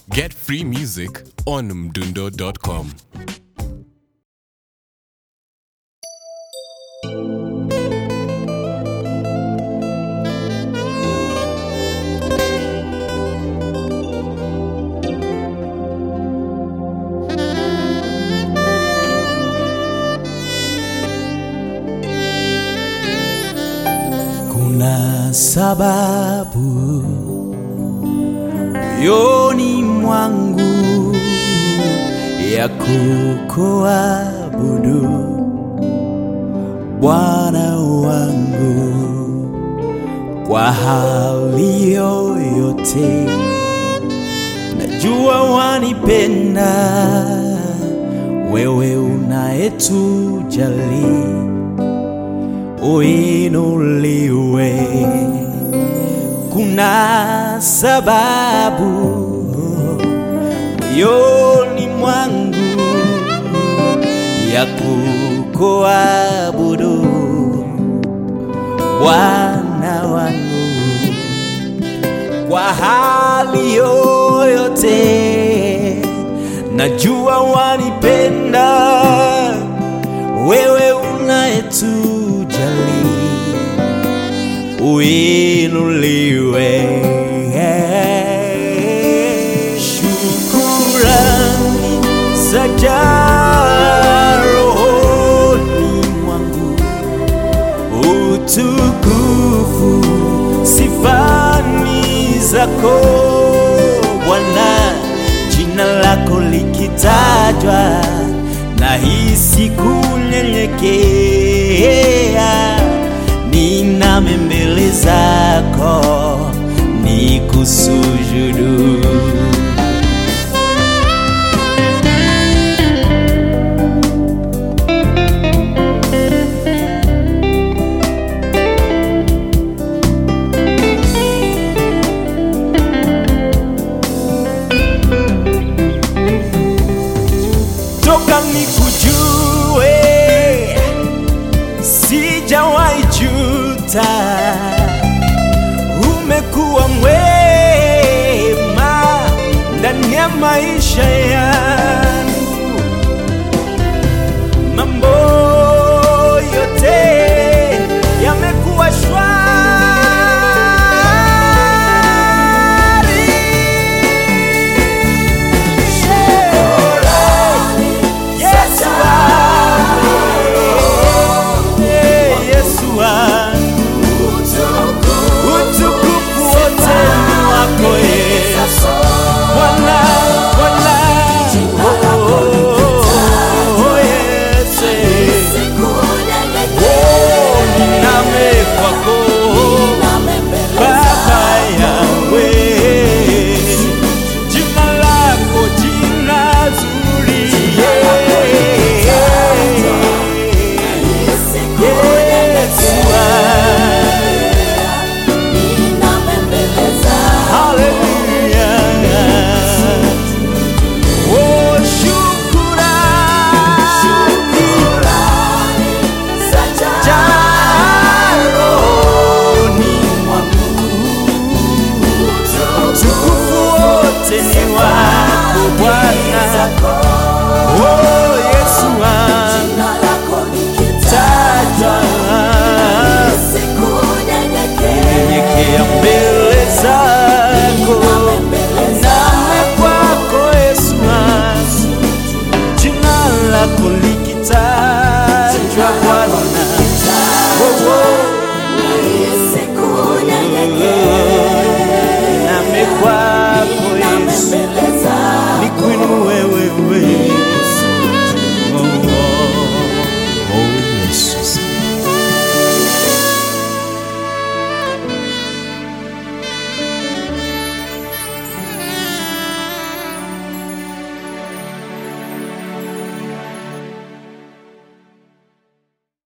Get free music on mdundo.com. Kuna sababu moyoni mwangu ya kukuabudu Bwana wangu kwa hali yoyote. Najua wanipenda wewe unayetujali uinuliwe. Kuna sababu moyoni mwangu ya kukuabudu Bwana wangu kwa hali yoyote. Najua wanipenda wewe unayetujali uinuliwe. Shukurani zajaa rohoni mwangu, utukufu sifani zako Bwana, jina lako likitajwa nahisi kunyenyekea, niname mbele zako nikusujudu. toka nikujue, sijawahi juta. Umekuwa mwema ndani ya maisha yangu, mambo